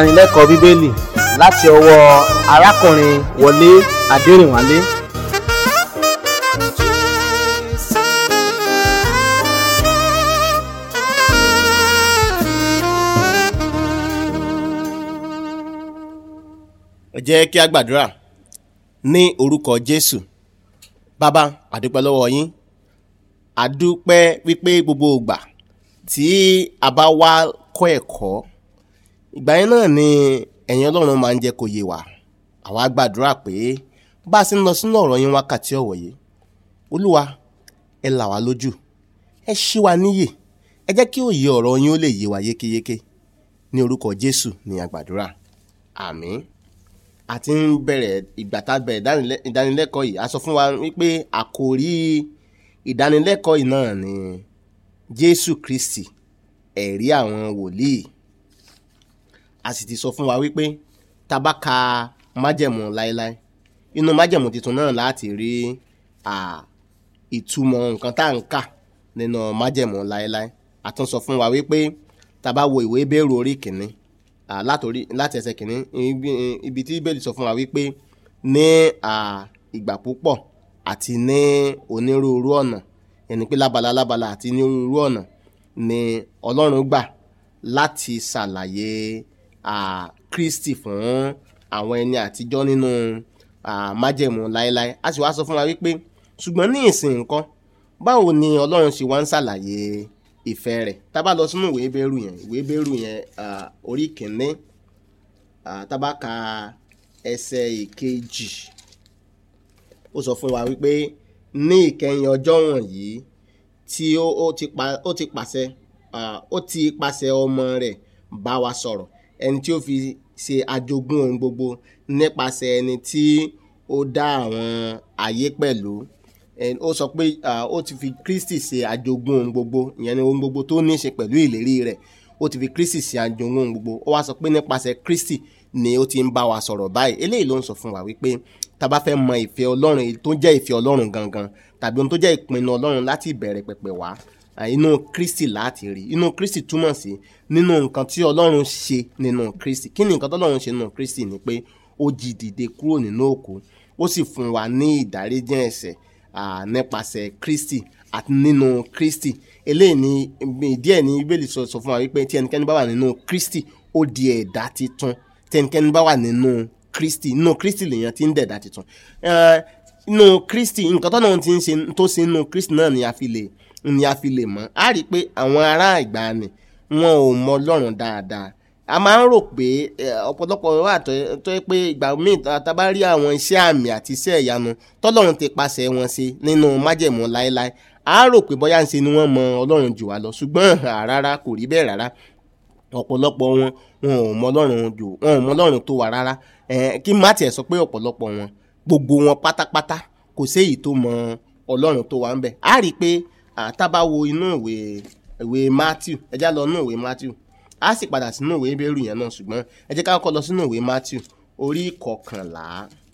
ìdánilẹ́kọ̀ọ́ bíbélì láti ọwọ́ arákùnrin wọlé adẹrìnwálé ẹ jẹ́ kí a gbàdúrà ní orúkọ jésù bàbá àdúpẹ́ lọ́wọ́ yín àdúpẹ́ wípé gbogbo ìgbà tí a bá wá kọ́ ẹ̀kọ́ ìgbà yẹn náà ni ẹ̀yin ọlọ́run máa ń jẹ́ kó yé wa àwa gbàdúrà pé bá a sì ń lọ sínú ọ̀rọ̀ yín wákàtí ọ̀wọ̀ yìí olúwa ẹ là wá lójú ẹ ṣí wa níyè ẹ jẹ́ kí òye ọ̀rọ̀ yín ó lè yé wa yékéyéké ní orúkọ jésù ní àgbàdúrà àmín a ti ń bẹ̀rẹ̀ ìgbà tá a bẹ̀rẹ̀ ìdánilẹ́- ìdánilẹ́kọ̀ọ́ yìí a sọ fún wa wípé àkòrí ìdánilẹ́kọ̀ọ́ yìí náà ni jésù kristi ẹ̀rí àwọn wòlíì a sì ti sọ fún wa wípé tá a bá ka májẹ̀mú láéláé inú májẹ̀mú tuntun náà láti rí à, ìtumọ̀ nǹkan tá à ń kà nínú májẹ̀mú láéláé a tún sọ fún wa wípé tá a bá wo ìwé bẹ́ẹ̀rù orí kìíní à, látòrí láti ẹsẹ̀ kìíní ibi- ibi tí bẹ́ẹ̀lì sọ fún wa wípé ní à, ìgbà púpọ̀ àti ní onírúurú ọ̀nà ẹni pé lábala lábala àti ní onírúurú ọ̀nà ni ọlọ́run gbà láti ṣàlàyé à, kristi fún àwọn ẹni àtijọ́ nínú à, májẹ̀mú láéláé a sì wá sọ fún wa wípé ṣùgbọ́n ní ìsìn nǹkan báwo ni ọlọ́run ṣe wá ń ṣàlàyé ìfẹ́ rẹ̀ tá a bá lọ sínú ìwé bẹ́rù yẹn ìwé bẹ́rù yẹn à, orí kìíní à, tá a bá ka ẹsẹ̀ ìkejì ó sọ fún wa wípé ní ìkẹyìn ọjọ́ wọ̀nyí tí ó ó ti pa ó ti pàṣẹ ah, ó ti pàṣẹ ọmọ rẹ̀ bá wa sọ̀rọ̀ ẹni tí ó fi ṣe ajogún ohun gbogbo nípasẹ̀ ẹni tí ó dá àwọn ayé pẹ̀lú Ẹn- ó sọ pé ah, ó ti fi Kristi ṣe ajogún ohun gbogbo ìyẹn ni ohun gbogbo tó ní í ṣe pẹ̀lú ìlérí rẹ̀ ó ti fi Kristi ṣe ajogún ohun gbogbo ó wá sọ pé nípasẹ̀ Kristi ni ó ti ń bá wa sọ̀rọ̀ báyìí eléyìí ló ń sọ fún wa wípé tá a bá fẹ́ mọ ìfẹ́ Ọlọ́run èyí tó jẹ́ ìfẹ́ Ọlọ́run gangan tàbí ohun tó jẹ́ ìpinnu Ọlọ́run láti ìbẹ̀rẹ̀ pẹ̀pẹ̀ wá à, inú Kristi láti rí inú Kristi túmọ̀ sí nínú nǹkan tí Ọlọ́run ṣe nínú Kristi kí ni nǹkan tí Ọlọ́run ṣe nínú Kristi ni pé ó jí dìde kúrò nínú òkú ó sì fún wa ní ìdáríjì ẹ̀ṣẹ̀ à, nípasẹ̀ Kristi àti nínú Kristi eléyìí ni ìdí ẹ̀ ní Bíbélì sọ sọ fún wa wípé tí ẹnikẹ́ni bá wà nínú Kristi ó di ẹ̀dá titun tí ẹnikẹ́ni bá wà nínú Kristi nínú Kristi lèèyàn ti ń dẹ̀dá titun Eh, nínú Kristi nǹkan tó náà ti ń ṣe tó ṣe nínú Kristi náà ni a fi lè ni a fi lè mọ̀ á rí i pé àwọn ará ìgbàanì wọn ò mọ Ọlọ́run dáadáa a máa ń rò pé eh, ọ̀pọ̀lọpọ̀ wà tó tó yẹ pé ìgbà míì tá tá bá rí àwọn iṣẹ́ àmì àti iṣẹ́ ìyanu tọ́lọ́run ti pàṣẹ wọn ṣe nínú májẹ̀mú láéláé a rò pé bóyá ń ṣe ni wọ́n mọ Ọlọ́run jù wá lọ ṣùgbọ́n ah, rárá kò rí bẹ́ẹ̀ rárá ọ̀pọ̀lọpọ̀ wọn wọn ò mọ Ọlọ́run jù wọn ò mọ Ọlọ́run tó wà rárá Eh, kí má tiẹ̀ sọ pé ọ̀pọ̀lọpọ̀ wọn gbogbo wọn pátápátá kò séyìí tó mọ Ọlọ́run tó wà ń bẹ̀ á rí i pé ah, tá bá wo inú ìwé ìwé Matthew ẹ já lọ inú ìwé Matthew á sì padà sínú ìwé Hébérù yẹn náà ṣùgbọ́n ẹ jẹ́ ká kọ́kọ́ lọ sínú ìwé Matthew orí kọkànlá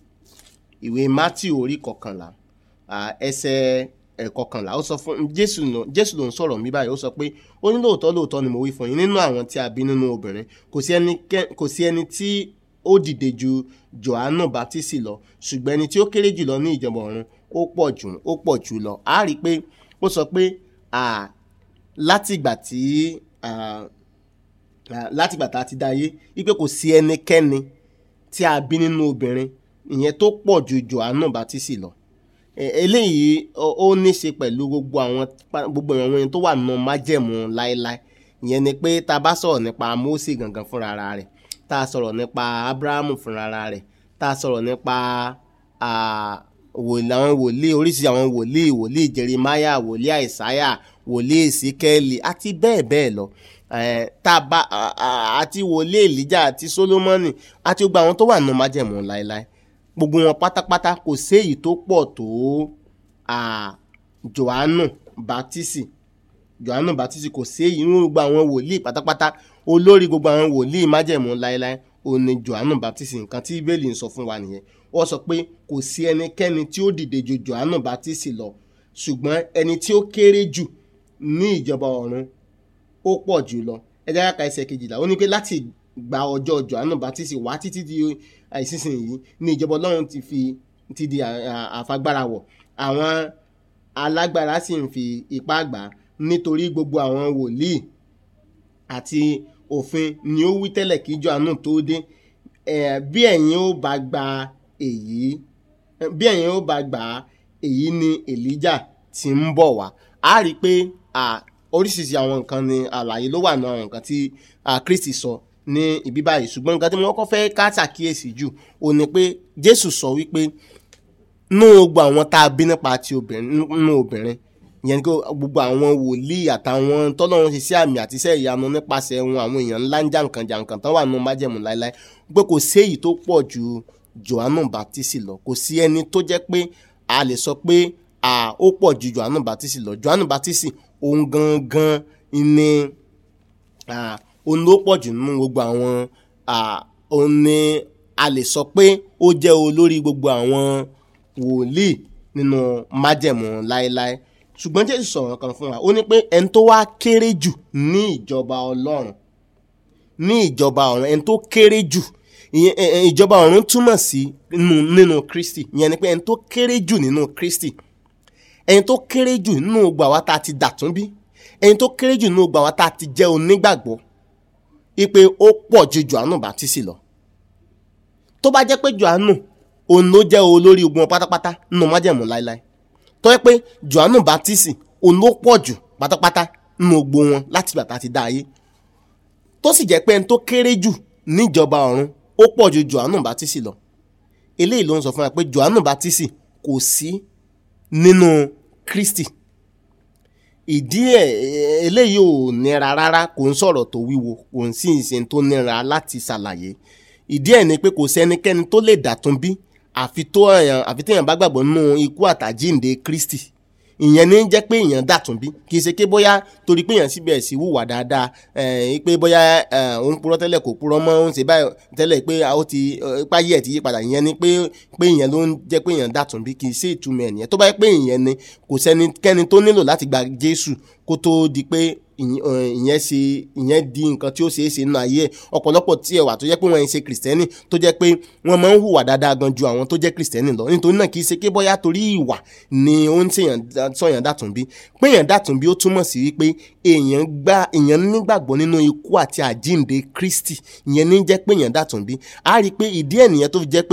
ìwé Matthew orí kọkànlá ah, ẹsẹ̀ ẹ̀kọkànlá ó sọ fún Jésù ló Jésù ló ń sọ̀rọ̀ mi báyìí ó sọ pé ó ní lóòótọ́ lóòótọ́ ni mo wí fún yín nínú àwọn tí a bí nínú obìnrin kò sí ẹni kò sí ẹni tí ó dìde ju Jòhánù Báptísì lọ ṣùgbọ́n ẹni tí ó kéré jùlọ ní ìjọba ọ̀run ó pọ̀ jù ó pọ̀ jù lọ á rí i pé ó sọ pé ah, látìgbà tí ah, ah, látìgbà tá a ti dá ayé wípé kò sí ẹnikẹ́ni tí a bí nínú obìnrin ìyẹn tó pọ̀ ju Jòhánù Báptísì lọ E- eléyìí ó ó ní ṣe pẹ̀lú gbogbo àwọn pa- gbogbo àwọn ẹni tó wà nínú májẹ̀mú láéláé ìyẹn ni pé tá a bá sọ̀rọ̀ nípa Mósè gangan fúnra rẹ̀ tá a sọ̀rọ̀ nípa Ábúráhámù fúnra rẹ̀ tá a sọ̀rọ̀ nípa ah, wòlíì àwọn wòlíì oríṣi àwọn wòlíì wòlíì Jeremáyà wòlíì Àìsáyà wòlíì Èsíkẹ́lì àti bẹ́ẹ̀ bẹ́ẹ̀ lọ Eh, tá a bá a- a- àti wòlíì Èlíjà àti Sólómọ́nì àti gbogbo àwọn tó wà nínú májẹ̀mú láéláé gbogbo wọn pátápátá kò séyìí tó pọ̀ tó ah, Jòhánù Báptísì Jòhánù Báptísì kò séyìí nínú gbogbo àwọn wòlíì pátápátá olórí gbogbo àwọn wòlíì májẹ̀mú láéláé òun ni Jòhánù Báptísì nǹkan tí Bíbélì ń sọ fún wa nìyẹn wọ́n sọ pé kò sí ẹnikẹ́ni tí ó dìde ju Jòhánù Báptísì lọ ṣùgbọ́n ẹni tí ó kéré jù ní ìjọba ọ̀run ó pọ̀ jù lọ ẹ jẹ́ ká ka ẹsẹ̀ kejìlá ó ní pé láti gba ọjọ́ johannu baptist wá títí di ìsinsìnyí ní ìjọba ọlọ́run ti fi ti di à- à- àfagbára wọ̀ àwọn alágbára sì ń fi ipá gbà á nítorí gbogbo àwọn wòlíì àti òfin ni ó wí tẹ́lẹ̀ kí johannu tó dé Eh, bí ẹ̀yin ó bá gba èyí bí ẹ̀yin ó bá gbà á èyí ni elijah ti ń bọ̀ wá a rí i pé à, oríṣiríṣi àwọn nǹkan ni àlàyé ló wà ní àwọn nǹkan tí à, kristi sọ ní ibi báyìí ṣùgbọ́n nǹkan tí mo kọ́ fẹ́ ká ṣàkíyèsí jù ò ní pé jésù sọ wípé nú gbogbo àwọn tá a bí nípa ti obìnrin nú obìnrin ìyẹn ni pé gbogbo àwọn wòlíì àtàwọn tọ́lọ́run ṣe sí àmì àti iṣẹ́ ìyanu nípasẹ̀ wọn àwọn èèyàn ńlá ń jàǹkàn jàǹkàn tán wà nínú májẹ̀mú láéláé pé kò sí èyí tó pọ̀ ju johannu baptist lọ kò sí ẹni tó jẹ́ pé a lè sọ pé à, ó pọ̀ ju johannu baptist lọ johannu baptist òun gangan ni à, òun ló pọ̀ jù nínú gbogbo àwọn à, òun ni a lè sọ pé ó jẹ́ olórí gbogbo àwọn wòlíì nínú májẹ̀mú láéláé ṣùgbọ́n jésù sọ̀rọ̀ kan fún wa ó ní pé ẹni tó wá kéré jù ní ìjọba ọlọ́run ní ìjọba ọ̀run ẹni tó kéré jù ìyẹn ẹ, ẹ, ìjọba ọ̀run túmọ̀ sí nínú nínú kristi ìyẹn ni pé ẹni tó kéré jù nínú kristi ẹni tó kéré jù nínú gbà wá tá a ti dàtún bí ẹni tó kéré jù nínú gbà wá tá a ti jẹ́ onígbàgbọ́ ipe ó pọ̀ ju johannu baptist lọ tó bá jẹ́ pé johannu òun ló jẹ́ olórí ogun pátápátá nínú májẹ̀mú láéláé tó yẹ pé johannu baptist òun ló pọ̀ jù pátápátá nínú gbogbo wọn láti ìgbà tá a ti dá ayé tó sì jẹ́ pé ẹni tó kéré jù níjọba ọ̀run ó pọ̀ ju johannu baptist lọ eléyìí ló ń sọ fún wa pé johannu baptist kò sí nínú kristi ìdí ẹ̀ ẹ̀, eléyìí ò nira rárá kò ń sọ̀rọ̀ tó wíwo kò ń sì ń ṣe tó nira láti ṣàlàyé ìdí ẹ̀ ni pé kò sẹ́nikẹ́ni tó lè dàtún bí àfi tó èèyàn àfi téèyàn bá gbàgbọ́ nínú ikú àtàjíǹde kristi ìyẹn ní jẹ́ pé èèyàn dàtún bí kì í ṣe pé bóyá torí pé èèyàn síbẹ̀ sí hùwà dáadáa ẹ̀ pé bóyá ẹ̀, òun purọ́ tẹ́lẹ̀ kò purọ́ mọ́ òun ṣe báyìí tẹ́lẹ̀ pé a ó ti ẹ̀, páyé ẹ̀ ti yí padà ìyẹn ni pé pé ìyẹn ló ń jẹ́ pé èèyàn dàtún bí kì í ṣe ìtumọ̀ ẹ̀ nìyẹn tó bá yẹ pé ìyẹn ni kò sẹ́nikẹ́ni tó nílò láti gba jésù kó tó di pé ìyẹn ẹ̀, ìyẹn ṣe ìyẹn di nǹkan tí ó ṣeé ṣe nínú ayé ẹ̀ ọ̀pọ̀lọpọ̀ tí ẹ wà tó jẹ́ pé wọ́n ń ṣe kìrìsìtẹ́nì tó jẹ́ pé wọ́n máa ń hùwà dáadáa gan ju àwọn tó jẹ́ kìrìsìtẹ́nì lọ nítorí náà kì í ṣe pé bóyá torí ìwà ni ó ń ṣèyàn sọ̀yàn dàtún bí pé èèyàn dàtún bí ó túmọ̀ sí wípé èèyàn gbà èèyàn nígbàgbọ́ nínú ikú àti àjíǹde kristi ìyẹn ní jẹ́ pé èèyàn dàtún bí a rí i pé ìdí ẹ̀ nìyẹn tó fi jẹ́ pé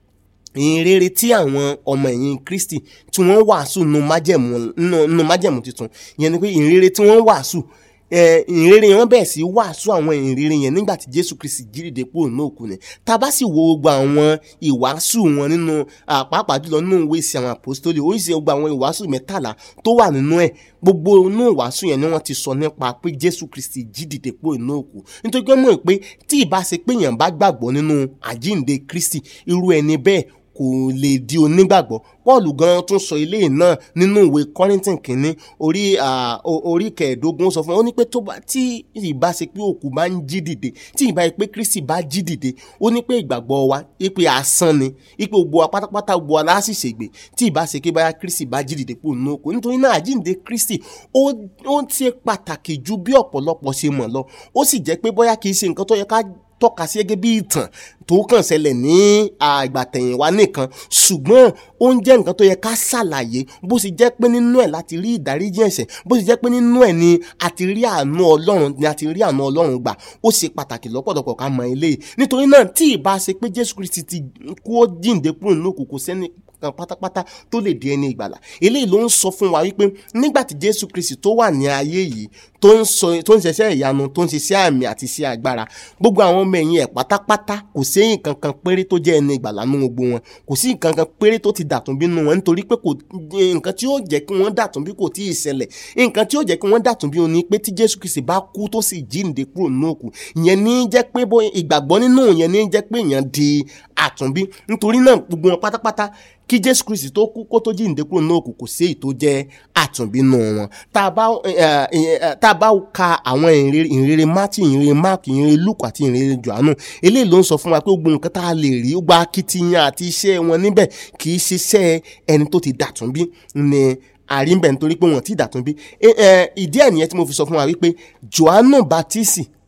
ìyìn rere tí àwọn ọmọ ẹ̀yìn kristi tí wọ́n wàásù nínú májẹ̀mú nínú- nínú májẹ̀mú tuntun ìyẹn ni pé ìyìn rere tí wọ́n wàásù eh, ìyìn rere yẹn wọ́n bẹ̀rẹ̀ sí í wàásù àwọn ìyìn rere yẹn nígbà tí jésù kristi jíríde kúrò ní òkú ni tá a bá sì wo gbogbo àwọn ìwàásù wọn nínú ah, pàápàá jùlọ nínú ìwé ìsìn àwọn àpòstólì oríṣi gbogbo àwọn ìwàásù mẹ́tàlá tó wà nínú ẹ̀ gbogbo inú ìwàásù yẹn ni wọ́n ti sọ nípa pé jésù kristi jídìde kúrò ní òkú nítorí pé mọ̀ pé tí ìbá ṣe pé èèyàn bá gbàgbọ́ nínú àjíǹde kristi irú ẹni bẹ́ẹ̀ kò lè di onígbàgbọ́ paul gan tún sọ ilé náà nínú ìwé kọ́rìntìn kínní orí ah, o- orí kẹẹ̀ẹ́dógún ó sọ fún wọn ó ní pé tó bá tí ìbá ṣe pé òkú bá ń jí dìde tí ìbá ṣe pé kristi bá jí dìde ó ní pé ìgbàgbọ́ wa ipe asán ni ipe gbogbo wa pátápátá gbogbo wa láti ṣègbè tí ìbá ṣe pé báyà kristi bá jí dìde kúrò nínú òkú nítorí náà àjíǹde kristi ó ó ṣe pàtàkì ju bí ọ̀pọ̀lọpọ̀ ṣe mọ̀ lọ ó sì jẹ́ pé bóyá kì í ṣe nǹkan tó yẹ ká tọ́ka sí gẹ́gẹ́ bí ìtàn tó kàn ṣẹlẹ̀ ní àgbàtẹ̀yìnwá nìkan ṣùgbọ́n ó ń jẹ́ nǹkan tó yẹ ká ṣàlàyé bó ṣe jẹ́ pé nínú ẹ̀ láti rí ìdáríjì ẹ̀ṣẹ̀ bó ṣe jẹ́ pé nínú ẹ̀ ni a ti rí àánú ọlọ́run ni a ti rí àánú ọlọ́run gbà ó ṣe pàtàkì lọ́pọ̀lọpọ̀ ká mọ eléyìí nítorí náà tí ìbá ṣe pé jésù kristi ti kú ó jíǹde kúrò nínú òkùnkùn sẹ́ni kan pátápátá tó lè di ẹni ìgbàlà eléyìí ló ń sọ fún wa wípé nígbà tí jésù kristi tó wà ní ayé yìí tó ń sọ tó ń ṣiṣẹ́ ìyanu tó ń ṣiṣẹ́ àmì àti iṣẹ́ agbára gbogbo àwọn ọmọ ẹ̀yìn ẹ̀ pátápátá kò sí nǹkan kan péré tó jẹ́ ẹni ìgbàlà nínú gbogbo wọn kò sí nǹkan kan péré tó ti dàtún bí nínú wọn nítorí pé kò nǹkan tí yóò jẹ́ kí wọ́n dàtún bí kò tí ì ṣẹlẹ̀ nǹkan tí yóò jẹ́ kí wọ́n dàtún bí oní pé tí jésù kristi bá kú tó sì jíǹde kúrò nínú òkú ìyẹn ní jẹ́ pé bó ìgbàgbọ́ nínú ìyẹn ní jẹ́ pé èèyàn di àtúnbí nítorí náà gbogbo wọn pátápátá kí jésù kristi tó kú kó tó jíǹde kúrò nínú òkú kò sí èyí tó jẹ́ àtúnbí nù wọn tá a bá eh, eh, tá a bá ka àwọn ìrere ìrere matthew ìrere mark ìrere luke àti ìrere johannu eléyìí ló ń sọ fún wa pé gbogbo nǹkan tá a lè rí gba akitiyan àti iṣẹ́ wọn níbẹ̀ kì í ṣiṣẹ́ ẹni tó ti dàtúnbí ni àrímbẹ̀ nítorí pé wọ́n ti dàtúnbí ìdí ẹ̀ nìyẹn tí mo fi sọ fún wa wípé johannu baptist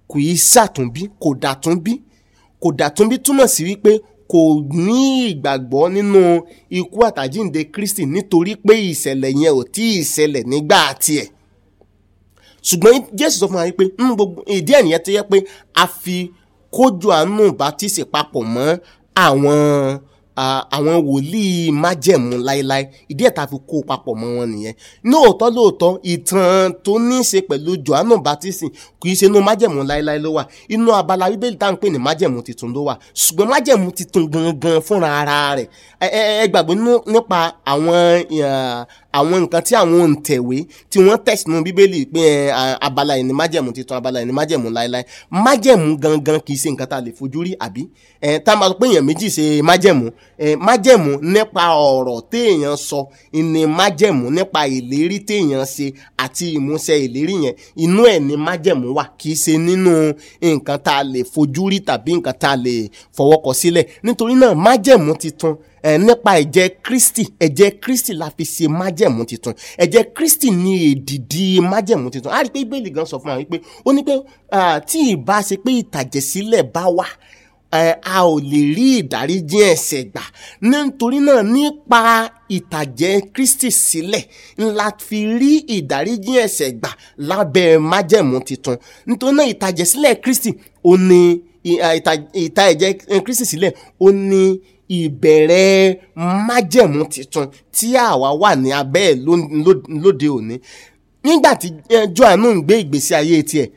kò í ṣàtúnbí kò dàtúnbí kò dàtúnbí túmọ̀ sí wípé kò ní ìgbàgbọ́ nínú ikú àtàjíǹde Kristi nítorí pé ìṣẹ̀lẹ̀ yẹn ò tí ì ṣẹlẹ̀ nígbà tiẹ̀ ṣùgbọ́n Jésù sọ fún wa wípé nínú gbogbo ìdí ẹ̀ nìyẹn tó yẹ pé a fi kó Jòhánù bátísì papọ̀ mọ́ àwọn àwọn wòlíì májẹ̀mú láéláé ìdí ẹ̀ tá a fi kó papọ̀ mọ́ wọn nìyẹn lóòótọ́ lóòótọ́ ìtàn tó ní í ṣe pẹ̀lú Jòhánù bátísì kì í ṣe inú májẹ̀mú láéláé ló wà inú abala bíbélì tá à ń pè ní májẹ̀mú titun ló wà ṣùgbọ́n májẹ̀mú titun gangan fúnra ara rẹ̀ ẹ ẹ gbàgbé nípa àwọn àwọn nǹkan tí àwọn òǹtẹ̀wé tí wọ́n tẹ̀ sínú bíbélì pé abala yìí ni májẹ̀mú titun abala yìí ni májẹ̀mú láéláé májẹ̀mú gangan kì í ṣe nǹkan tá a lè fojú rí àbí tá a máa sọ pé èèyàn méjì ṣe májẹ̀mú májẹ̀mú nípa ọ̀rọ̀ téèyàn sọ ni májẹ̀mú nípa ìlérí téèyàn ṣe àti ìmúṣẹ ìlérí yẹn inú ẹ̀ ni májẹ̀mú wà kì í ṣe nínú nǹkan tá a lè fojú rí tàbí nǹkan tá a lè fọwọ́kọ sílẹ̀ nítorí náà májẹ̀mú titun ẹ nípa ẹ̀jẹ̀ Kristi ẹ̀jẹ̀ Kristi la fi ṣe májẹ̀mú titun ẹ̀jẹ̀ Kristi ní èdìdí májẹ̀mú titun a rí i pé Bíbélì gan sọ fún wa wípé ó ní pé tí ìbá ṣe pé ìtàjẹ̀sílẹ̀ bá wà a ò lè rí ìdáríjì ẹ̀ṣẹ̀ gbà nítorí náà nípa ìtàjẹ̀ Kristi sílẹ̀ ńlá fi rí ìdáríjì ẹ̀ṣẹ̀ gbà lábẹ́ májẹ̀mú titun nítorí náà ìtàjẹ̀sílẹ̀ Kristi ó ní ìta ẹ̀jẹ̀ Kristi sílẹ̀ ó ní ìbẹ̀rẹ̀ májẹ̀mú titun tí àwa wà ní abẹ́ ẹ̀ lóde òní nígbà tí Jòhánù ń gbé ìgbésí ayé tiẹ̀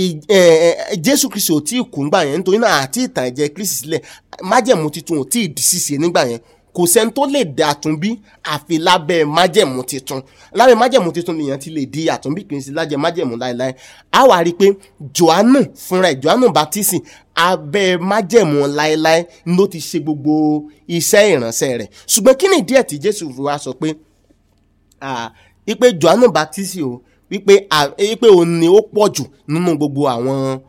Jésù Kristi ò tí ì kú nígbà yẹn nítorí náà àti ìtàn ẹ̀jẹ̀ Kristi sílẹ̀ májẹ̀mú titun ò tí ì di ṣíṣe nígbà yẹn kò sẹ́ni tó lè dé àtúnbí àfi lábẹ́ májẹ̀mú titun lábẹ́ májẹ̀mú titun nìyẹn ti lè di àtúnbí kì í sí lájẹ́ májẹ̀mú láéláé a wá rí i pé Jòhánù fúnra ẹ̀ Jòhánù baptisi abẹ́ májẹ̀mú láéláé ló ti ṣe gbogbo iṣẹ́ ìránṣẹ́ rẹ̀ ṣùgbọ́n kí ni ìdí ẹ̀ tí Jésù fi wá sọ pé ipe Jòhánù baptisi o wípé wípé òun ni ó pọ̀ jù nínú gbogbo àwọn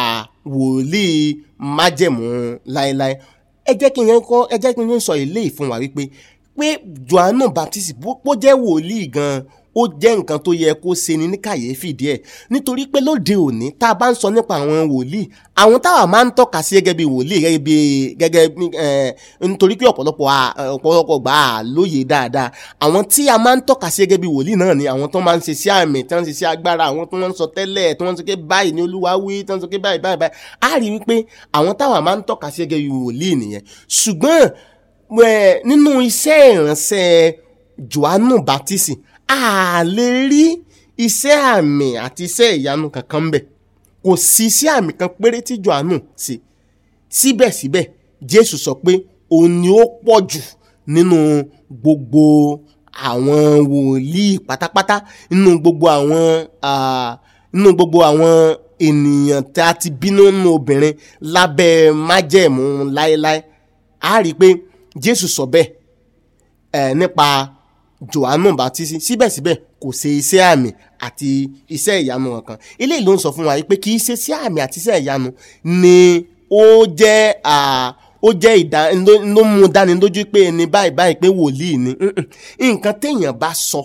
wòlíì májẹ̀mú láéláé ẹ jẹ́ kí n yẹn kọ́ ẹ jẹ́ kí n yẹn sọ eléyìí fún wa wípé pé Jòhánù Baptist bó jẹ́ wòlíì gan-an ó jẹ́ nǹkan tó yẹ kó ṣe ni ní kàyéfì díẹ̀ nítorí pé lóde òní tá a bá ń sọ nípa àwọn wòlíì àwọn táwa máa ń tọ́ka sí gẹ́gẹ́ bí wòlíì gẹ́gẹ́ bí gẹ́gẹ́ bí nítorí pé ọ̀pọ̀lọpọ̀ ọ̀pọ̀lọpọ̀ gbà á lóye dáadáa àwọn tí a máa ń tọ́ka sí gẹ́gẹ́ bí wòlíì náà ni àwọn tó máa ń ṣe sí àmì tí wọ́n ń ṣe sí agbára àwọn tó ń sọ tẹ́lẹ̀ tí wọ́n ń sọ pé báyìí ni Olúwa wí tí wọ́n ń sọ pé báyìí báyìí báyìí á rí wípé àwọn táwa máa ń tọ́ka sí gẹ́gẹ́ bí wòlíì nìyẹn ṣùgbọ́n nínú iṣẹ́ ìránṣẹ́ Jòhánù Baptist a lè rí iṣẹ́ àmì àti iṣẹ́ ìyanu kankan bẹ̀ kò sí iṣẹ́ àmì kan péré tí Jòhánù ṣe síbẹ̀síbẹ̀ Jésù sọ pé òun ni ó pọ̀ jù nínú gbogbo àwọn wòlíì pátápátá nínú gbogbo àwọn nínú gbogbo àwọn ènìyàn tí a ti bínú nínú obìnrin lábẹ́ májẹ̀mú láéláé a rí i pé Jésù sọ bẹ́ẹ̀ ẹ̀ nípa Jòhánù Bátísì síbẹ̀síbẹ̀ kò ṣe iṣẹ́ àmì àti iṣẹ́ ìyanu kankan eléyìí ló ń sọ fún wa pé kì í ṣe iṣẹ́ àmì àti iṣẹ́ ìyanu ni ó jẹ́ ó jẹ́ ìdá ló mú dání lójú pé ẹni báyìí báyìí pé wòlíì ni nǹkan téèyàn bá sọ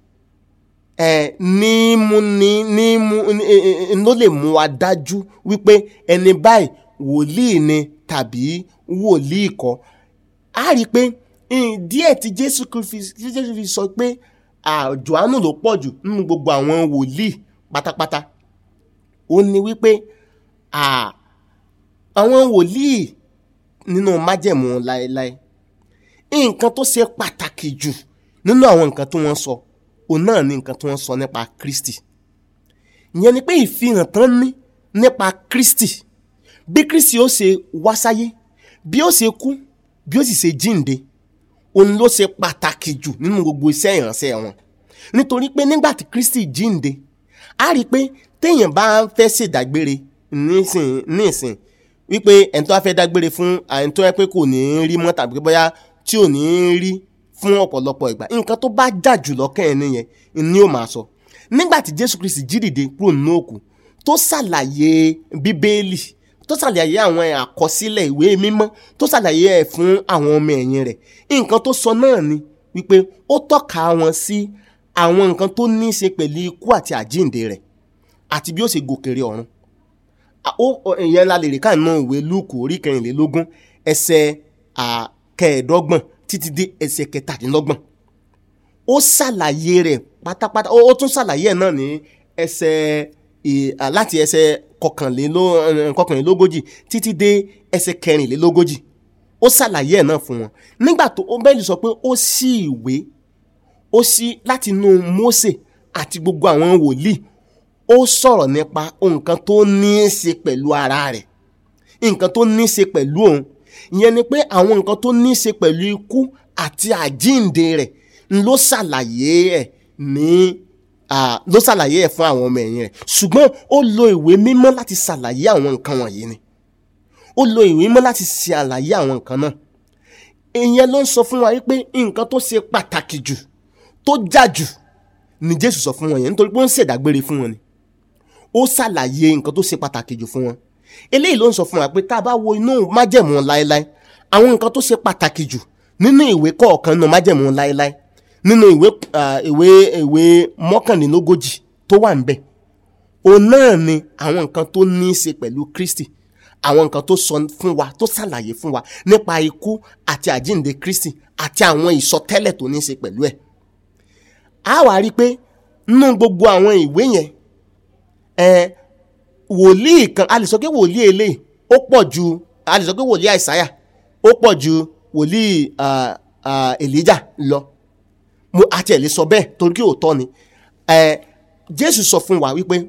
ẹ ní mú ní ní mú ló lè mú wa dájú wípé ẹni báyìí wòlíì ni tàbí wòlíì kọ́ a rí i pé díẹ̀ tí jésù jésù fi sọ pé Jòhánù ló pọ̀ jù nínú gbogbo àwọn wòlíì pátápátá ó ní wípé àwọn wòlíì nínú májẹ̀mú láéláé nǹkan tó ṣe pàtàkì jù nínú àwọn nǹkan tí wọ́n sọ òun náà ni nǹkan tí wọ́n sọ nípa Kristi ìyẹn ni pé ìfihàn tán ní nípa Kristi bí Kristi ó ṣe wá sáyé bí ó ṣe kú bí ó sì ṣe jíǹde òun ló ṣe pàtàkì jù nínú gbogbo iṣẹ́ ìránṣẹ́ wọn nítorí pé nígbà tí Kristi jíǹde a rí i pé téèyàn bá fẹ́ ṣèdágbére nísìn nísìn wípé ẹni tó bá fẹ́ dágbére fún ẹni tó yẹ pé kò ní í rí mọ́ tàbí bóyá tí ò ní í rí fún ọ̀pọ̀lọpọ̀ ìgbà nǹkan tó bá jà jù lọ́kàn ẹ̀ nìyẹn ni ó máa sọ nígbà tí Jésù Kristi jí dìde kúrò nínú òkú tó ṣàlàyé Bíbélì tó ṣàlàyé àwọn àkọsílẹ̀ ìwé mímọ́ tó ṣàlàyé ẹ̀ fún àwọn ọmọ ẹ̀yìn rẹ̀ nǹkan tó sọ náà ni wípé ó tọ́ka wọn sí àwọn nǹkan tó ní í ṣe pẹ̀lú ikú àti àjíǹde rẹ̀ àti bí ó ṣe gòkèrè ọ̀run À, ó ó- ìyẹn la lè rí káàánú ìwé lúùkù orí kẹrìnlélógún ẹsẹ̀ à, kẹẹ̀ẹ́dọ́gbọ̀n títí dé ẹsẹ̀ kẹtàdínlọ́gbọ̀n ó ṣàlàyé rẹ̀ pátápátá ó ó tún ṣàlàyé ẹ̀ náà ní ẹsẹ̀ ì- à, láti ẹsẹ̀ kọkànléló- eh, kọkànlélógójì títí dé ẹsẹ̀ kẹrìnlélógójì ó ṣàlàyé ẹ̀ náà fún wọn nígbà tó ó bẹ́ẹ̀ lè sọ pé ó ṣí ìwé ó ṣí láti inú Mósè àti gbogbo àwọn wòlíì ó sọ̀rọ̀ nípa nǹkan tó ní í ṣe pẹ̀lú ara rẹ̀ nǹkan tó ní í ṣe pẹ̀lú òun ìyẹn ni pé àwọn nǹkan tó ní í ṣe pẹ̀lú ikú àti àjíǹde rẹ̀ ń ló ṣàlàyé ẹ̀ ní ah, ló ṣàlàyé ẹ̀ fún àwọn ọmọ ẹ̀yìn rẹ̀ ṣùgbọ́n ó lo ìwé mímọ́ láti ṣàlàyé àwọn nǹkan wọ̀nyí ni ó lo ìwé mímọ́ láti ṣàlàyé àwọn nǹkan náà ìyẹn ló ń sọ fún wa wípé nǹkan tó ṣe pàtàkì jù tó jà jù ni Jésù sọ fún wọn yẹn nítorí pé ó ń ṣèdágbére fún wọn ni ó ṣàlàyé nǹkan tó ṣe pàtàkì jù fún wọn eléyìí ló ń sọ fún wa pé tá a bá wo inú májẹ̀mú láéláé àwọn nǹkan tó ṣe pàtàkì jù nínú ìwé kọ̀ọ̀kan nínú májẹ̀mú láéláé nínú ìwé ah, ìwé ìwé mọ́kànlélógójì tó wà ńbẹ̀ òun náà ni àwọn nǹkan tó ní í ṣe pẹ̀lú Kristi àwọn nǹkan tó sọ fún wa tó ṣàlàyé fún wa nípa ikú àti àjíǹde Kristi àti àwọn ìsọtẹ́lẹ̀ tó ní í ṣe pẹ̀lú ẹ̀ a wá rí i pé nínú gbogbo àwọn ìwé yẹn ẹ wòlíì kan a lè sọ pé wòlíì eléyìí ó pọ̀ ju a lè sọ pé wòlíì àìsáyà ó pọ̀ ju wòlíì ah, ah, èlíjà lọ mo àti ẹ̀ lè sọ bẹ́ẹ̀ torí kí òótọ́ ni ẹ jésù sọ fún wa wípé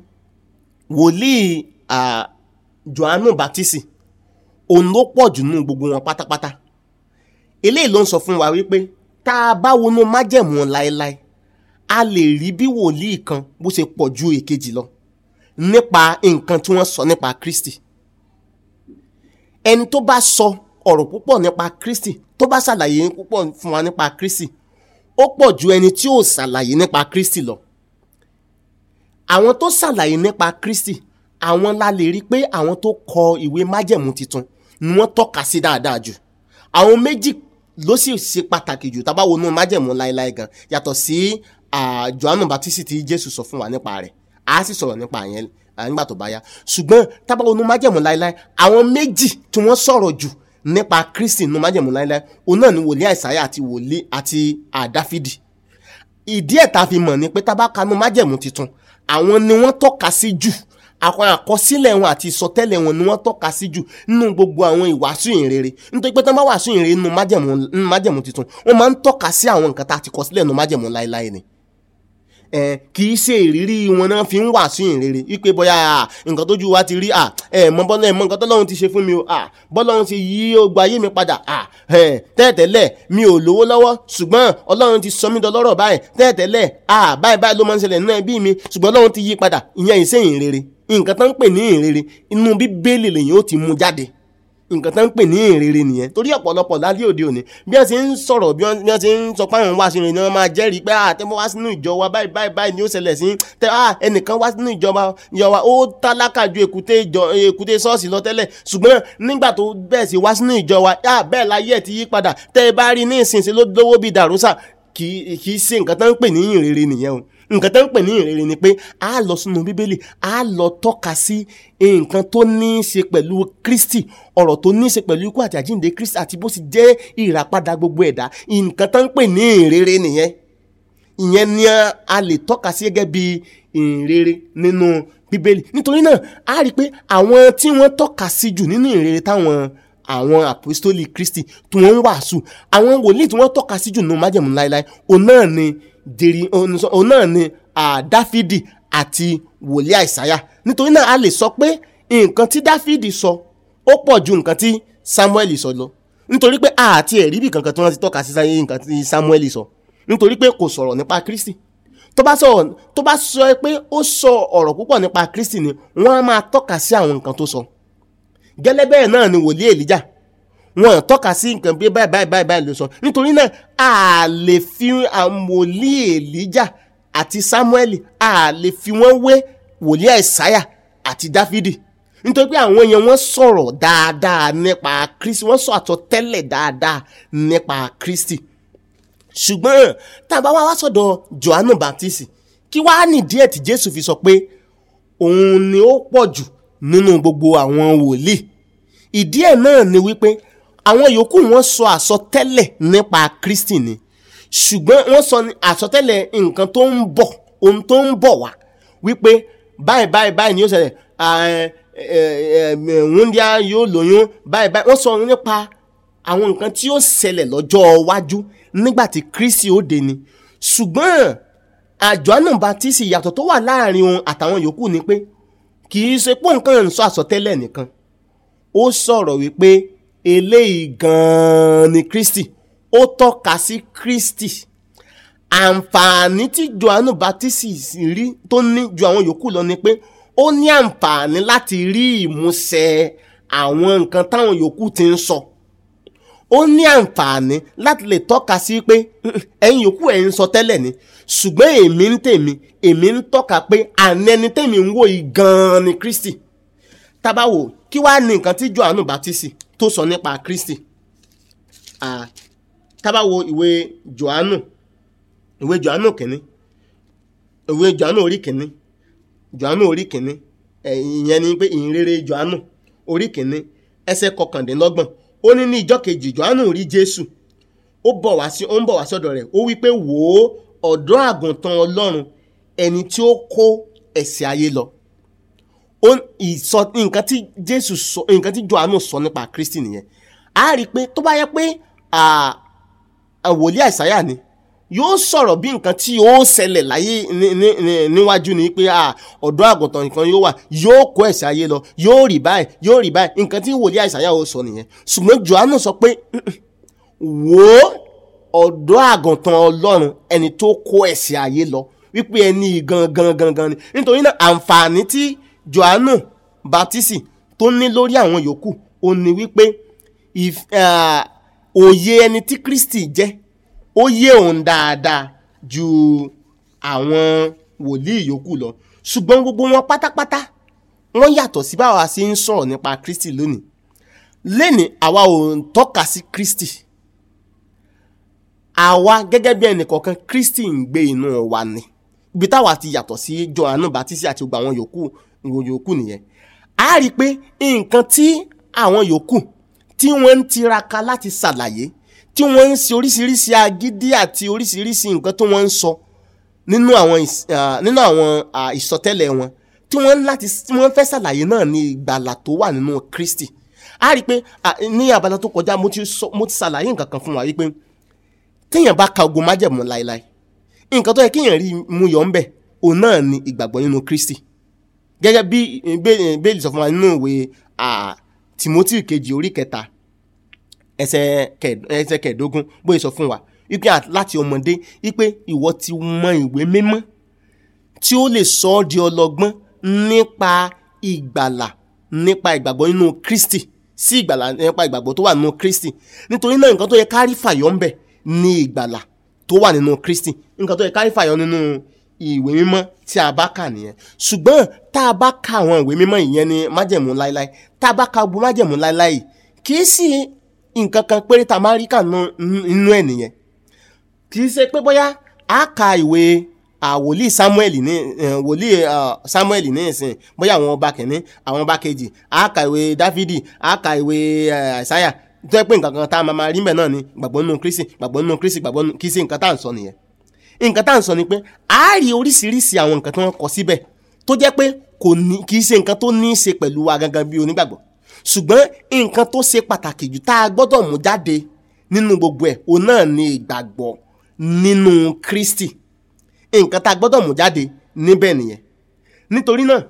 wòlíì ah, johannu baptisi òun ló pọ̀ jù nínú gbogbo wọn pátápátá eléyìí ló ń sọ fún wa wípé tá a bá wọnú májẹ̀mú láéláé a lè rí bí wòlíì kan bó ṣe pọ̀ ju èkejì lọ nípa nǹkan tí wọ́n sọ nípa Kristi ẹni tó bá sọ ọ̀rọ̀ púpọ̀ nípa Kristi tó bá ṣàlàyé púpọ̀ fún wa nípa Kristi ó pọ̀ ju ẹni tí ò ṣàlàyé nípa Kristi lọ àwọn tó ṣàlàyé nípa Kristi àwọn la lè rí pé àwọn tó kọ ìwé májẹ̀mú tuntun ni wọ́n tọ́ka sí dáadáa jù àwọn méjì ló sì ṣe pàtàkì jù tá a bá wọnú májẹ̀mú láéláé gan yàtọ̀ sí ah, Jòhánù Bátísì tí Jésù sọ fún wa nípa rẹ̀ a sì sọ̀rọ̀ nípa yẹn ah, nígbà tó bá yá ṣùgbọ́n tá a bá wọnú májẹ̀mú láéláé àwọn méjì tí wọ́n sọ̀rọ̀ jù nípa Kristi nínú májẹ̀mú láéláé òun náà ni wòlíì Àìsáyà àti wòlíì àti ah, Dáfídì ìdí ẹ̀ tá a fi mọ̀ ni pé tá a bá kanú májẹ̀mú tuntun àwọn ni wọ́n tọ́ka sí jù àwọn àkọsílẹ̀ wọn àti ìsọtẹ́lẹ̀ wọn ni wọ́n tọ́ka sí jù nínú gbogbo àwọn ìwàásù ìrere nítorí pé tí wọ́n bá wàásù ìrere nínú májẹ̀mú nínú májẹ̀mú tuntun wọ́n máa ń tọ́ka sí àwọn nǹkan tá a ti kọ sílẹ̀ nínú májẹ̀mú láéláé ni ẹ kì í ṣe ìrírí wọn náà fi ń wàásù ìrere wípé bóyá à, nǹkan tójú wa ti rí à ẹ mọ bọ́lá ẹ mọ nǹkan tọ́lọ́run ti ṣe fún mi o à bọ́lọ́run ti yí ọgbà ayé mi padà à ẹ tẹ́ẹ̀tẹ́lẹ̀ mi ò lówó lọ́wọ́ ṣùgbọ́n ọlọ́run ti sọ mí dọlọ́rọ̀ báyìí tẹ́ẹ̀tẹ́lẹ̀ à báyìí báyìí ló máa ń ṣẹlẹ̀ nínú ẹbí mi ṣùgbọ́n ọlọ́run ti yí padà ìyẹn ìṣe ìrere nǹkan tó ń pè ní ìrere inú bíbélì lèyìn ó ti mú jáde nǹkan tó ń pè ní ìrere nìyẹn torí ọ̀pọ̀lọpọ̀ lálẹ́ òde òní bí wọ́n ti ń sọ̀rọ̀ bí wọ́n bí wọ́n ti ń sọ pé àwọn wá sínú ìrìn ni wọ́n máa jẹ́rìí pé àtẹ́mọ́ wá sínú ìjọ wa báyìí báyìí báyìí ni ó ṣẹlẹ̀ sí tẹ ah ẹnìkan wá sínú ìjọba ìjọ wa ó tálákà ju èkúté ìjọ èkúté ṣọ́ọ̀ṣì lọ tẹ́lẹ̀ ṣùgbọ́n nígbà tó bẹ́ẹ̀ sí wá sínú ìjọ wa ah bẹ́ẹ̀ láyé ẹ̀ ti yí padà tẹ́ ẹ bá rí ní ìsinsìn ló lówó bíi dàrúsà kì í kì í ṣe nǹkan tó ń pè ní ìrere nìyẹn o nǹkan tó ń pè ní ìrere ni pé a lọ sínú bíbélì a lọ tọ́ka sí nǹkan tó ní í ṣe pẹ̀lú kristi ọ̀rọ̀ tó ní í ṣe pẹ̀lú ikú àti àjíǹde kristi àti bó sì jẹ́ ìràpadà gbogbo ẹ̀dá nǹkan tó ń pè ní ìrere nìyẹn ìyẹn ni a lè tọ́ka sí gẹ́gẹ́ bí ìrere nínú bíbélì nítorí náà a rí i pé àwọn tí wọ́n tọ́ka sí jù nínú ìrere táwọn àwọn àpòstólì kristi tí wọ́n ń wàásù àwọn wòlíì tí wọ́n tọ́ka sí jù nínú májẹ̀mú láéláé òun náà ni dèrè òun náà ni dáfídì àti wòlíì àìsáyà nítorí náà a lè sọ pé nǹkan tí dáfídì sọ ó pọ̀ ju nǹkan tí samuel sọ lọ nítorí pé àti ẹ̀rí bì kankan tí wọ́n ti tọ́ka sí nǹkan tí samuel sọ nítorí pé kò sọ̀rọ̀ nípa kristi tó bá sọ tó bá sọ pé ó sọ ọ̀rọ̀ púpọ̀ nípa kristi ni wọ́n á máa tọ́ka sí àwọn nǹkan tó sọ gẹ́lẹ́ bẹ́ẹ̀ náà ni wòlíì èlíjà wọn tọ́ka sí nǹkan bí báyìí báyìí báyìí báyìí ló sọ nítorí náà a lè fi wòlíì èlíjà àti samuel a lè fi wọ́n wé wòlíì àìsáyà àti dáfídì nítorí pé àwọn èèyàn wọ́n sọ̀rọ̀ dáadáa nípa kristi wọ́n sọ àtọ̀tẹ́lẹ̀ dáadáa nípa kristi ṣùgbọ́n tá a bá wá wá sọ̀dọ̀ johannu baptist kí wàá nìdí ẹ̀ tí jésù fi sọ pé òun ni ó pọ̀ jù nínú gbogbo àwọn wòlíì ìdí ẹ̀ náà ni wípé àwọn yòókù wọ́n sọ àsọtẹ́lẹ̀ nípa Kristi ni ṣùgbọ́n wọ́n sọ ní àsọtẹ́lẹ̀ nǹkan tó ń bọ̀ ohun tó ń bọ̀ wá wípé báyìí báyìí báyìí ni yóò ṣẹlẹ̀ wúndíá yóò lóyún báyìí báyìí wọ́n sọ nípa àwọn nǹkan tí yóò ṣẹlẹ̀ lọ́jọ́ iwájú nígbà tí Kristi ó dé ni ṣùgbọ́n Jòhánù Bátísì ìyàtọ̀ tó wà láàrin òun àtàwọn yòókù ni pé kì í ṣe pé nǹkan ń sọ àsọtẹ́lẹ̀ nìkan ó sọ̀rọ̀ wípé eléyìí gan-an ni Kristi ó tọ́ka sí Kristi àǹfààní tí Jòhánù Bátísì rí tó ní ju àwọn yòókù lọ ni pé ó ní àǹfààní láti rí ìmúṣẹ àwọn nǹkan táwọn yòókù ti ń sọ ó ní àǹfààní láti lè tọ́ka sí pé ẹ̀yin yòókù ẹ̀ ń sọ tẹ́lẹ̀ ni ṣùgbọ́n èmi ń tèmi èmi ń tọ́ka pé àní ẹni tèmi ń wò yìí gan-an ni Kristi tábàwò kí wàá ní nǹkan tí Jòhánù Bátísì tó sọ nípa Kristi tábàwò ìwé Jòhánù ìwé Jòhánù kìíní ìwé Jòhánù orí kìíní Jòhánù orí kìíní ìyẹn ni pé ìhìnrere Jòhánù orí kìíní ẹsẹ̀ kọkàndínlọ́gbọ̀n ó ní ní ìjọ́ kejì Jòhánù rí Jésù ó bọ̀ wá sí ó ń bọ̀ wá sọ́dọ̀ rẹ̀ ó wí pé wò ó ọ̀dọ́ àgùntàn Ọlọ́run ẹni tí ó kó ẹ̀ṣẹ̀ ayé lọ ó ìsọ nǹkan tí Jésù sọ nǹkan tí Jòhánù sọ nípa Kristi nìyẹn a rí i pé tó bá yẹ pé wòlíì Àìsáyà ni yóò sọ̀rọ̀ bí nǹkan tí yóò ṣẹlẹ̀ láyé níwájú ni pé ọ̀dọ́ àgùntàn nǹkan yóò wà yóò kó ẹ̀ṣẹ̀ ayé lọ yóò rí báyìí yóò rí báyìí nǹkan tí wòlíì Àìsáyà ó sọ nìyẹn ṣùgbọ́n Jòhánù sọ pé wò ó ọ̀dọ́ àgùntàn Ọlọ́run ẹni tó kó ẹ̀ṣẹ̀ ayé lọ wípé ẹni gangan gangan ni nítorí náà àǹfààní tí Jòhánù Bátísì tó ní lórí àwọn yòókù ó ní wípé òye ẹni tí Kristi jẹ́ ó yé òun dáadáa ju àwọn wòlíì yòókù lọ ṣùgbọ́n gbogbo wọn pátápátá wọ́n yàtọ̀ sí báwa ṣe ń sọ̀rọ̀ nípa Kristi lónìí lẹ́ni àwa ò ń tọ́ka sí Kristi àwa gẹ́gẹ́ bí ẹnìkọ̀ọ̀kan Kristi ń gbé inú wa ni ibi táwa ti yàtọ̀ sí Jòhánù Bátísì àti gbogbo àwọn yòókù yòókù nìyẹn a rí i pé nǹkan tí àwọn yòókù tí wọ́n ń tiraka láti ṣàlàyé tí wọ́n ń ṣe oríṣiríṣi agídí àti oríṣiríṣi nǹkan tó wọ́n ń sọ nínú àwọn nínú àwọn ìsọtẹ́lẹ̀ wọn tí wọ́n láti tí wọ́n fẹ́ ṣàlàyé náà ní ìgbàlà tó wà nínú Kristi a rí i pé ní abala tó kọjá mo ti sọ mo ti ṣàlàyé nǹkan kan fún wa wípé téèyàn bá ka ogun májẹ̀mú láéláé nǹkan tó yẹ kéèyàn rí mú yọ ńbẹ̀ òun náà ni ìgbàgbọ́ nínú Kristi gẹ́gẹ́ bí bẹ́ẹ̀lì sọ fún wa nínú ìwé Timothy kejì orí kẹta ẹsẹ̀ kẹẹ̀dógún bóyá sọ fún wa wípé láti ọmọdé wípé ìwọ ti mọ ìwé mímọ́ tí ó lè sọ ọ́ di ọlọ́gbọ́n nípa ìgbàlà nípa ìgbàgbọ́ nínú Kristi sí ìgbàlà nípa ìgbàgbọ́ tó wà nínú Kristi nítorí náà nǹkan tó yẹ kárí fàyọ ńbẹ ní ìgbàlà tó wà nínú Kristi nǹkan tó yẹ kárí fàyọ nínú ìwé mímọ́ tí a bá kà nìyẹn ṣùgbọ́n tá a bá ka àwọn ìwé mímọ́ ìyẹn ní májẹ̀mú láéláé tá a bá ka gbogbo májẹ̀mú láéláé kì í sì nǹkan kan péré tá a máa rí kà nínú ẹ̀ nìyẹn kì í ṣe pé bóyá a ka ìwé wòlíì Samuel ní wòlíì Samuel ní ìsìn bóyá àwọn ọba kìíní àwọn ọba kejì a ka ìwé Dáfídì a ka ìwé Àìsáyà tó yẹ pé nǹkan kan tá a máa rí mbẹ̀ náà ni gbàgbọ́ nínú Kristi gbàgbọ́ nínú Kristi gbàgbọ́ nínú kì í ṣe nǹkan tá à ń sọ nìyẹn nǹkan tá à ń sọ ni pé a rí oríṣiríṣi àwọn nǹkan tí wọ́n kọ síbẹ̀ tó jẹ́ pé kò ní kì í ṣe nǹkan tó ní í ṣe pẹ̀lú wa gangan bí onígbàgbọ́ ṣùgbọ́n nǹkan tó ṣe pàtàkì jù tá a gbọ́dọ̀ mú jáde nínú gbogbo ẹ̀ òun náà ni ìgbàgbọ́ nínú Kristi nǹkan tá a gbọ́dọ̀ mú jáde níbẹ̀ nìyẹn nítorí náà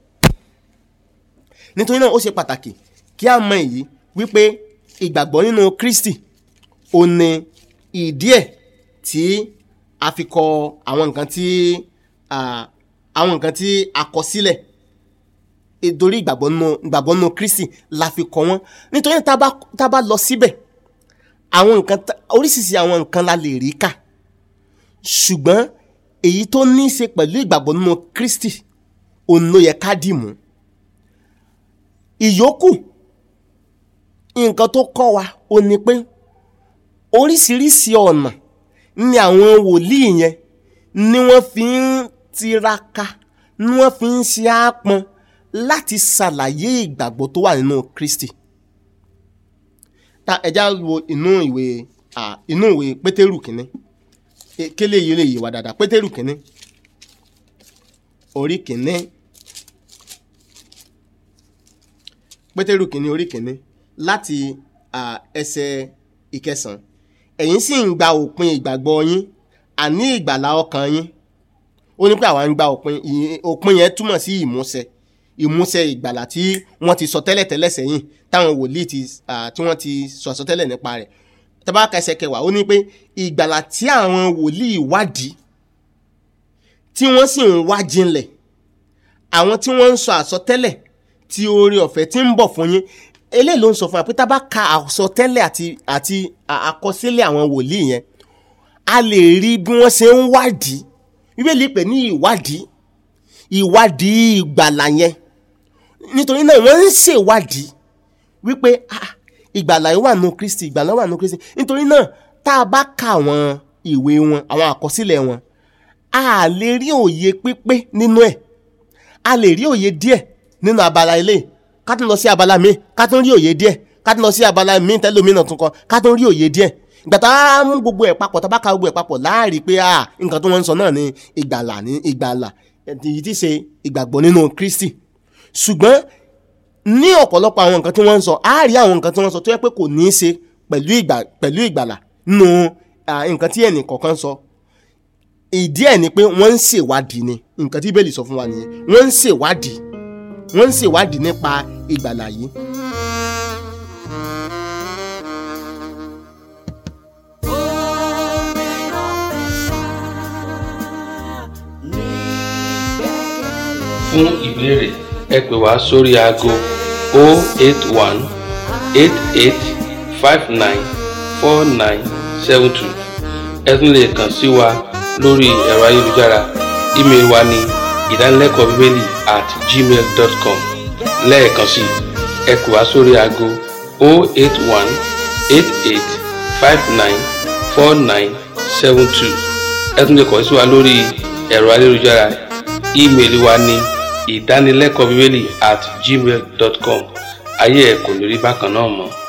nítorí náà ó ṣe pàtàkì kí a mọ èyí wípé ìgbàgbọ́ nínú Kristi ò ní ìdí ẹ̀ tí a fi kọ àwọn nǹkan tí àwọn nǹkan tí a kọ sílẹ̀ nítorí ìgbàgbọ́ nínú ìgbàgbọ́ nínú Kristi la fi kọ wọ́n nítorí tá a bá lọ síbẹ̀ àwọn nǹkan oríṣiríṣi àwọn nǹkan la lè rí kà ṣùgbọ́n èyí tó ní í ṣe pẹ̀lú ìgbàgbọ́ nínú Kristi òun ló yẹ ká dì mú ìyókù nǹkan tó kọ́ wa ò ní pé oríṣiríṣi ọ̀nà ni àwọn wòlíì yẹn ni wọ́n fi ń tiraka ni wọ́n fi ń ṣe àpọn láti ṣàlàyé ìgbàgbọ́ tó wà nínú Kristi ta ẹja wo inú ìwé à, inú ìwé Pétérù kínní E- kélé yìí lè yé wa dáadáa Pétérù kínní orí kínní Pétérù kínní orí kínní láti à, ẹsẹ̀ ìkẹsàn ẹ̀yin sì ń gba òpin ìgbàgbọ́ yín àní ìgbàlà ọkàn yín ó ní pé àwa ń gba òpin ìyẹn- òpin yẹn túmọ̀ sí ìmúṣẹ ìmúṣẹ ìgbàlà tí wọ́n ti sọ tẹ́lẹ̀ tẹ́lẹ̀ sẹ́yìn táwọn wòlíì ti à, tí wọ́n ti sọ àsọtẹ́lẹ̀ nípa rẹ̀ tẹ́bá ka ẹsẹ̀ kẹwàá ó ní pé ìgbàlà tí àwọn wòlíì wádìí tí wọ́n sì ń wá jinlẹ̀ àwọn tí wọ́n ń sọ àsọtẹ́lẹ̀ tí oore ọ̀fẹ́ tí ń bọ̀ fún yín eléyìí ló ń sọ fún wa pé tá a bá ka àsọtẹ́lẹ̀ àti àti à- àkọsílẹ̀ àwọn wòlíì yẹn a lè rí bí wọ́n ṣe ń wádìí bíbélì pè ní ìwádìí ìwádìí ìgbàlà yẹn nítorí náà wọ́n ń ṣèwádìí wípé ah, ìgbàlà yìí wà nù Kristi ìgbàlà wà nù Kristi nítorí náà tá a bá ka àwọn ìwé wọn àwọn àkọsílẹ̀ wọn a lè rí òye pípé nínú ẹ̀ a lè rí òye díẹ̀ nínú abala ilé ká tún lọ sí abala míì ká tún rí òye díẹ̀ ká tún lọ sí abala míì tẹ́lómìnà tún kọ ká tún rí òye díẹ̀ ìgbà tá a mú gbogbo ẹ̀ papọ̀ tá a bá ka gbogbo ẹ̀ papọ̀ láàrí pé ah nǹkan tó wọ́n ń sọ náà ni ìgbàlà ní ìgbàlà èyí tí ṣe ìgbàgbọ́ nínú Kristi ṣùgbọ́n ní ọ̀pọ̀lọpọ̀ àwọn nǹkan tí wọ́n ń sọ á rí àwọn nǹkan tí wọ́n sọ tó yẹ pé kò ní í ṣe pẹ̀lú ìgbà pẹ̀lú ìgbàlà nínú ah, nǹkan tí ẹnì kọ̀ọ̀kan sọ ìdí ẹ̀ ni pé wọ́n ń ṣèwádìí ni nǹkan tí bẹ́ẹ̀lì sọ fún wa nìyẹn wọ́n ń ṣèwádìí wọ́n ń ṣèwádìí nípa ìgbàlà yìí. fún ìbéèrè ẹ pè wá sórí aago 081 88 59 4972 ẹ tún lè kàn sí wa lórí ẹ̀rọ ayélujára ímeèlì wa ní ìdánilẹ́kọ̀ọ́ bíbélì at gmail dot com lẹ́ẹ̀kan sí i ẹ pè wá sórí aago 081 88 59 4972 ẹ tún lè kàn sí wa lórí ẹ̀rọ ayélujára ímeèlì wa ní ìdánilẹ́kọ̀ọ́ bíbélì at gmail dot com ayé ẹ̀ kò ní rí bákan náà mọ́.